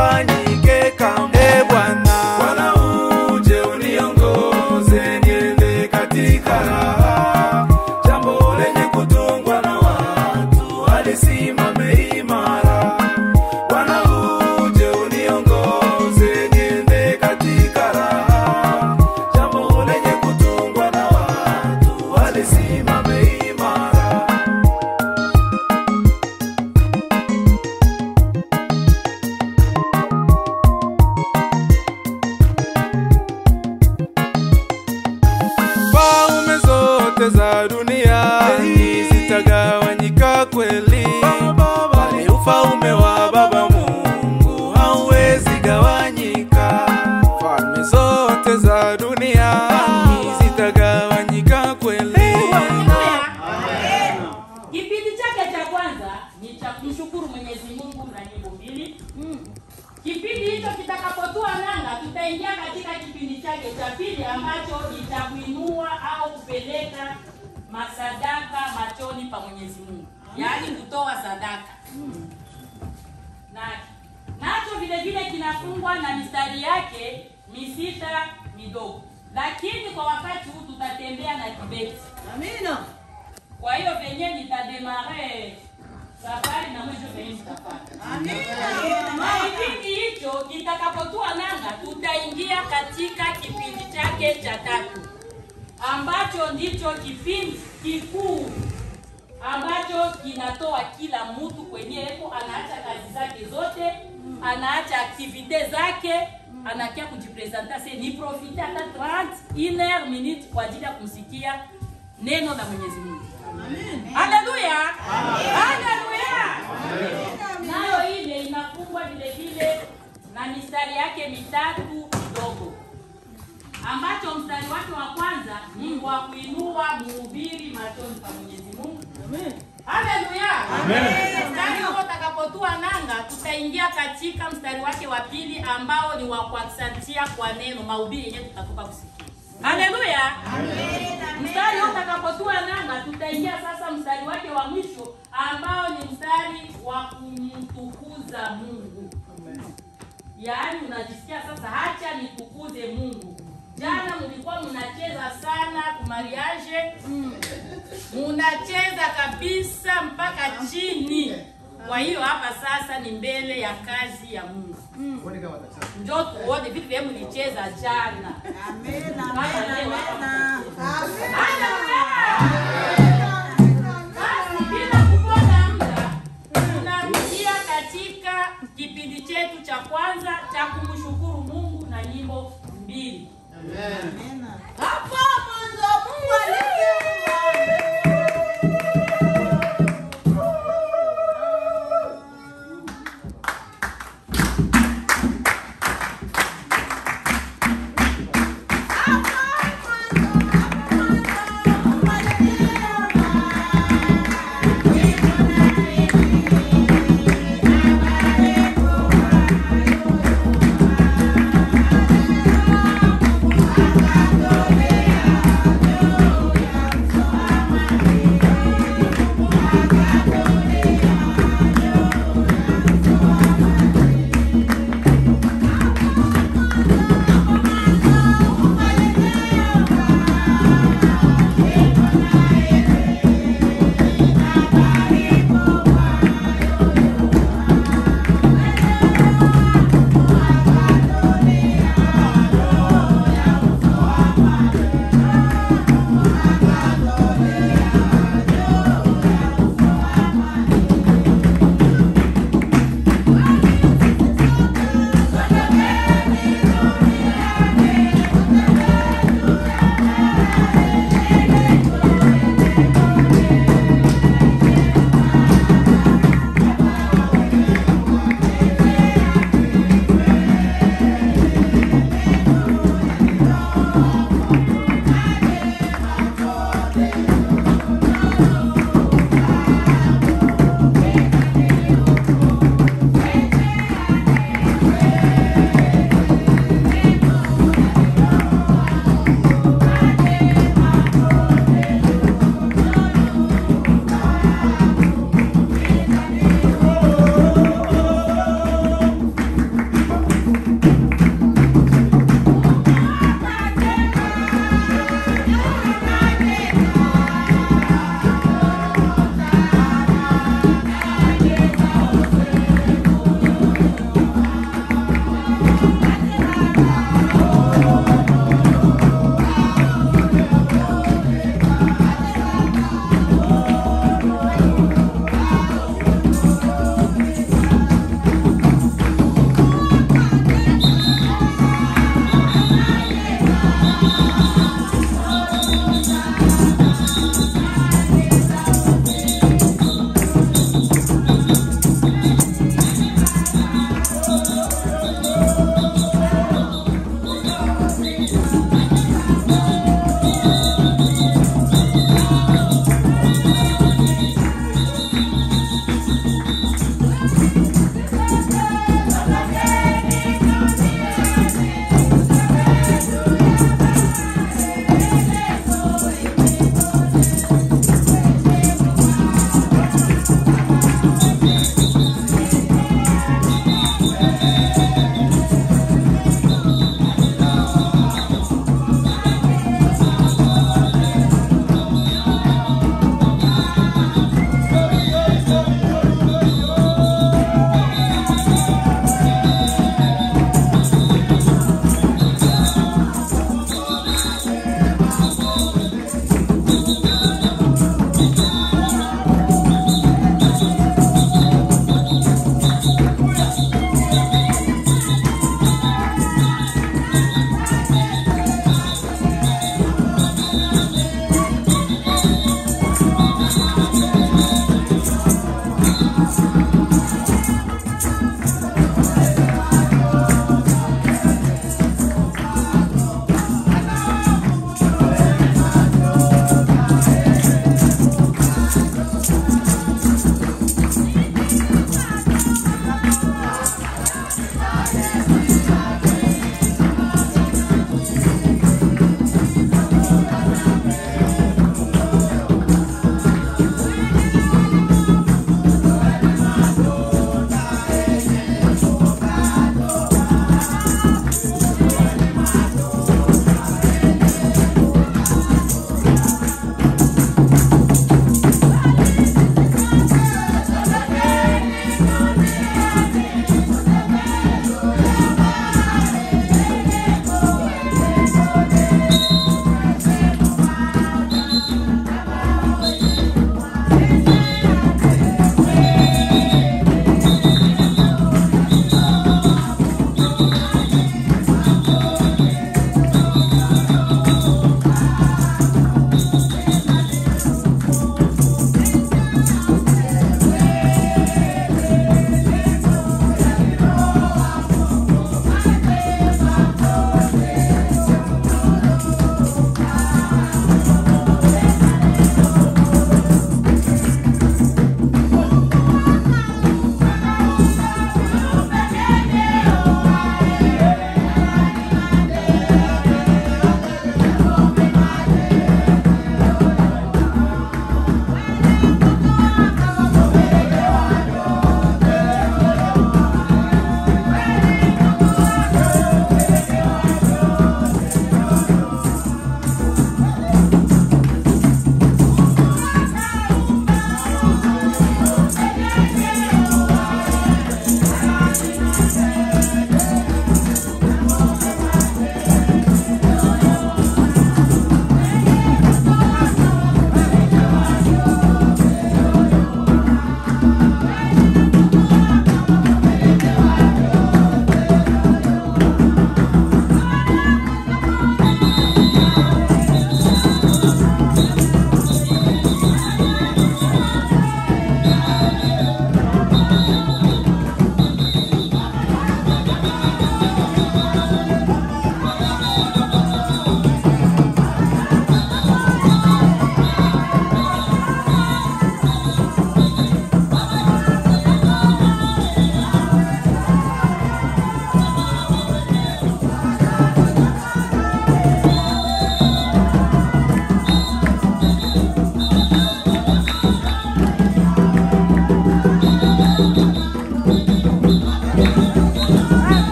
lisifanyike kamwe. E Bwana, Bwana uje uniongoze niende katika raha, jambo lenye kutungwa na watu alisimame imara. Bwana uje uniongoze niende katika raha, jambo lenye kutungwa na watu alisimame imara. falme zote za dunia hii zitagawanyika kweli, bali ufalme wa Baba Mungu hauwezi gawanyika. Falme zote za dunia hii zitagawanyika kweli. Kipindi chake cha kwanza ni cha kumshukuru Mwenyezi Mungu na nyimbo mbili. Kipindi hicho kitakapotua nanga, tutaingia katika kipindi chake cha pili ambacho ni cha kuinua au kupeleka masadaka machoni pa Mwenyezi Mungu, yaani kutoa sadaka na nacho vile vile kinafungwa na mistari yake misita midogo, lakini kwa wakati huu tutatembea na kibeti. Amina. Kwa hiyo venye nitademare safari na mwisho venye nitafanya. Na kipindi hicho kitakapotua nanga, tutaingia katika kipindi chake cha tatu ambacho ndicho kipindi kikuu ambacho kinatoa kila mtu kwenye epo, anaacha kazi zake zote, anaacha aktivite zake, anakia kujipresenta se ni profite hata 30 une heure minute kwa ajili ya kumsikia neno la Mwenyezi Mungu. Haleluya! Haleluya! Nayo ile inafungwa vile vile na mistari yake mitatu midogo, ambacho mstari wake wa kwanza ni wa kuinua mhubiri machoni pa Mwenyezi Mungu. Haleluya! Mstari huo utakapotua nanga, tutaingia katika mstari wake wa pili ambao ni wa kuaksantia kwa neno mahubiri yenyewe tutatoka kusikia. Haleluya! Mstari huo utakapotua nanga, tutaingia sasa mstari wake wa mwisho ambao ni mstari wa kumtukuza Mungu. Yaani unajisikia sasa, hacha nitukuze Mungu. Jana mlikuwa mnacheza sana kumariage, munacheza kabisa mpaka chini. Kwa hiyo hapa sasa ni mbele ya kazi ya Mungu. Njoo tuone vitu vya mlicheza jana. Haleluya! Basi bila kupoteza muda, tunarudia katika kipindi chetu cha kwanza cha kumshukuru Mungu na nyimbo mbili. Hapo mwanzo Mungu aliumba. Thank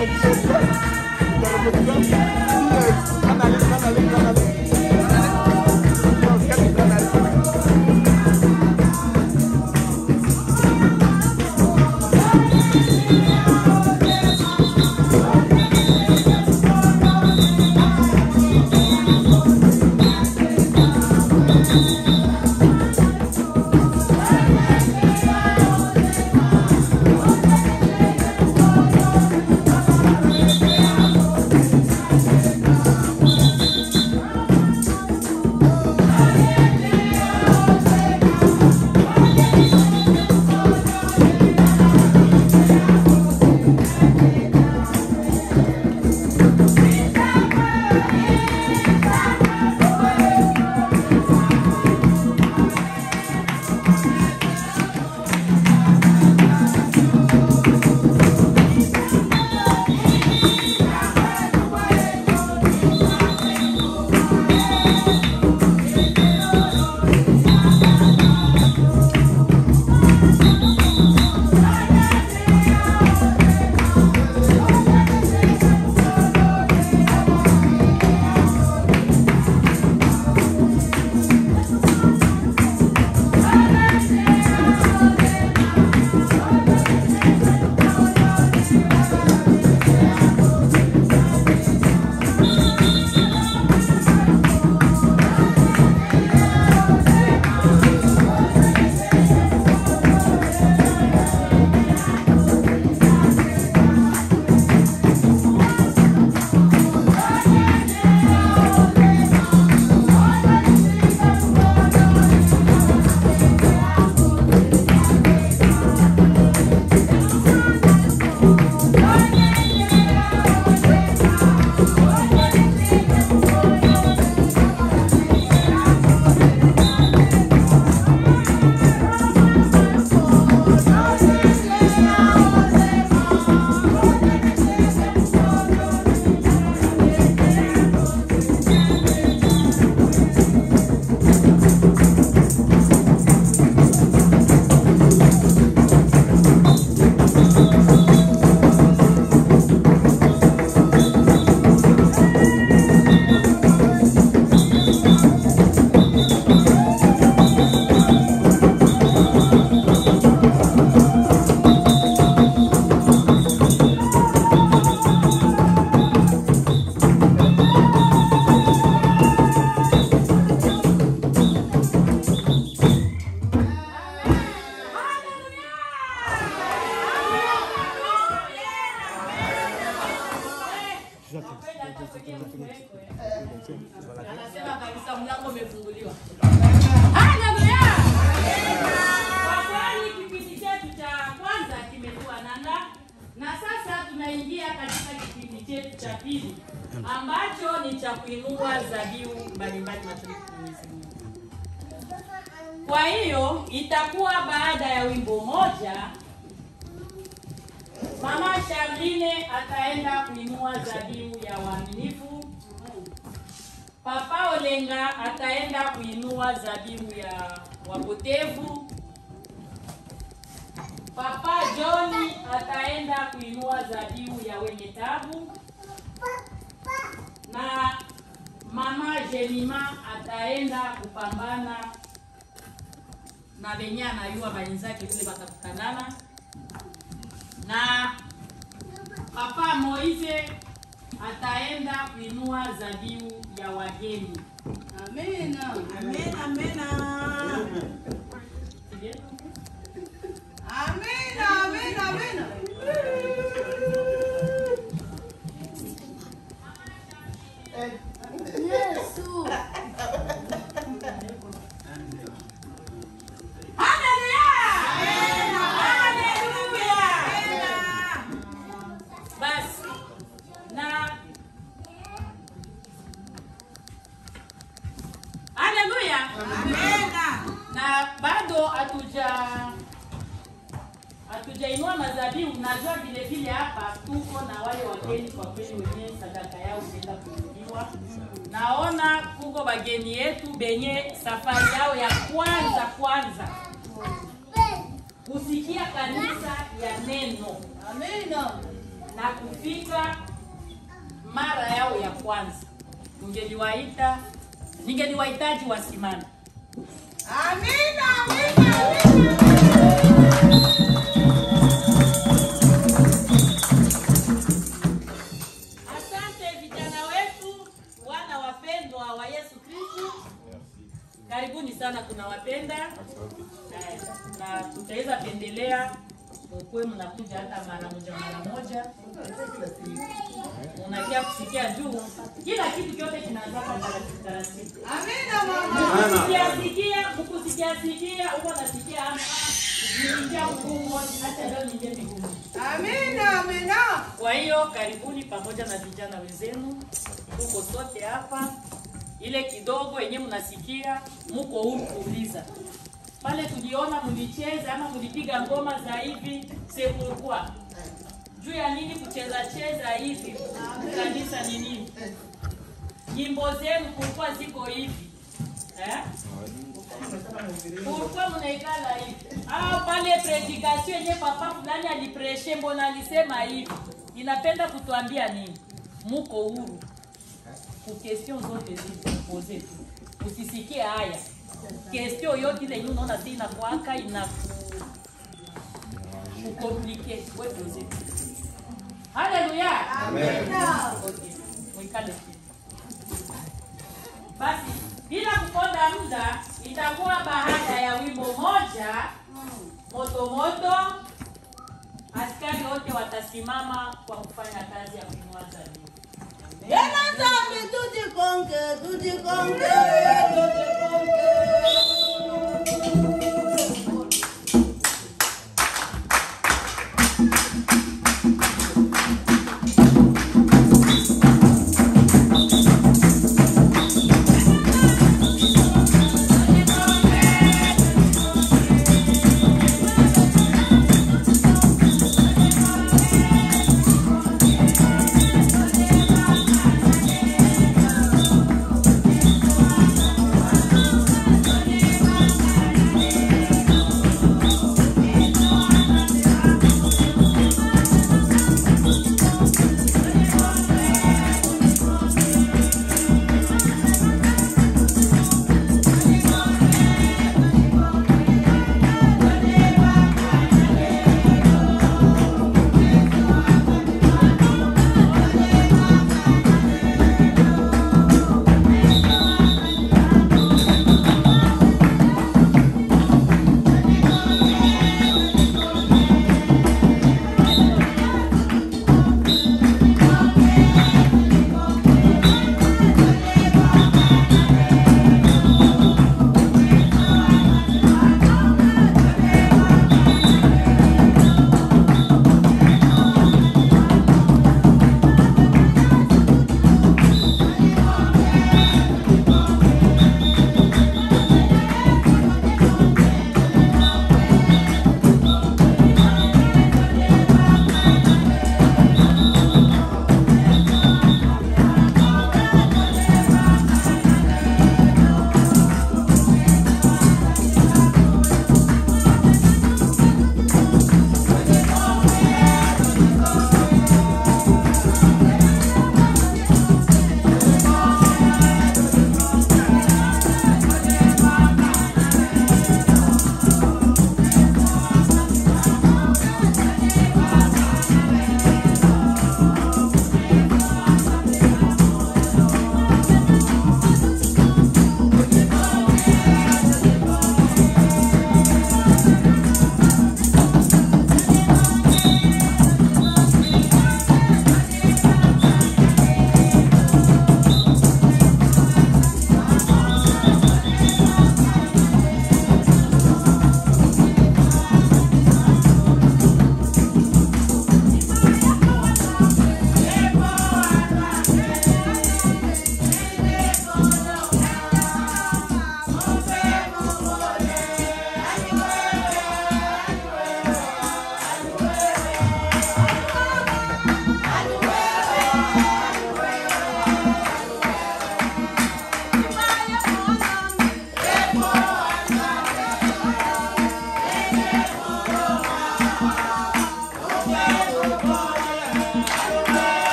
Anasema kabisa mlango umefunguliwa. Haleluya! Kwa kweli kipindi chetu cha kwanza kimekuwa nanga na sasa tunaingia katika kipindi chetu cha pili ambacho ni cha kuinua dhabihu mbalimbali mashariki mwa Mwenyezi Mungu. Kwa hiyo itakuwa baada ya wimbo moja Mama Charline ataenda kuinua dhabihu ya uaminifu. Papa Olenga ataenda kuinua dhabihu ya wapotevu. Papa John ataenda kuinua dhabihu ya wenye tabu. Na Mama Jelima ataenda kupambana na benye anayua benzake kule batakutanana na Papa Moise ataenda kuinua dhabihu ya wageni. Amina. Amina, amina. Amina, amina, amina. Yesu. Basi na Haleluya. Na bado hatuja hatujainua madhabihu. Najua vile vile hapa tuko na wale wageni, kwa kweli wenyewe sadaka yao inaenda kuinuliwa. Naona kuko wageni yetu benye safari yao ya kwanza kwanza kusikia kanisa ya neno Amina. na kufika mara yao ya kwanza, ningeliwaita ningeliwahitaji wasimame. Amina, amina, amina. Asante vijana wetu, wana wapendwa wa Yesu Kristo, karibuni sana, tunawapenda Eh, na tutaweza pendelea mkuwe mnakuja hata mara moja mara moja, unakia kusikia juu, kila kitu kyote kinaanza kwa taratibu taratibu. Amina, mama. Mkusikiasikia, mkusikiasikia, uko nasikia ama niingia mgumu, hata leo niingie migumu. Amina, amina. Kwa hiyo karibuni pamoja na vijana wenzenu, tuko sote hapa. Ile kidogo yenye mnasikia, muko huru kuuliza. Pale tuliona mlicheza ama mlipiga ngoma za hivi, c'est pourquoi? Juu ya nini kucheza cheza hivi? Kanisa ni nini? Nyimbo zenu kulikuwa ziko hivi eh? Pourquoi mnaikala hivi? Ah, pale predikation yenye papa fulani alipreshe, mbona alisema hivi? Inapenda kutuambia nini? Muko huru ku question zote zilizopoze tu, usisikie haya question yote ile yenye unaona si inakwaka ina kukomplike wewe pose. Haleluya, Amina. Okay, mwikale chini. Basi bila kuponda muda, itakuwa baada ya wimbo moja moto moto, askari wote watasimama kwa kufanya kazi ya kuinua zabibu. Tena zambi tujikonge, tujikonge, tujikonge. Thank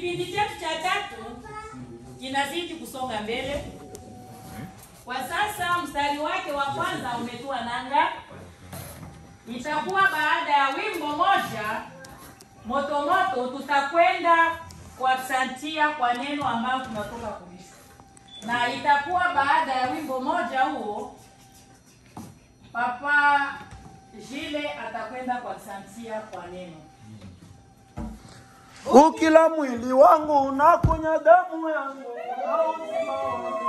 kipindi chetu cha tatu kinazidi kusonga mbele. Kwa sasa mstari wake wa kwanza umetua nanga, itakuwa baada ya wimbo moja moto moto, tutakwenda kuaksantia kwa neno ambayo tunatoka kulisha, na itakuwa baada ya wimbo moja huo, Papa Jile atakwenda kuaksantia kwa neno. ukila mwili wangu unakunya damu yangu na uzima wangu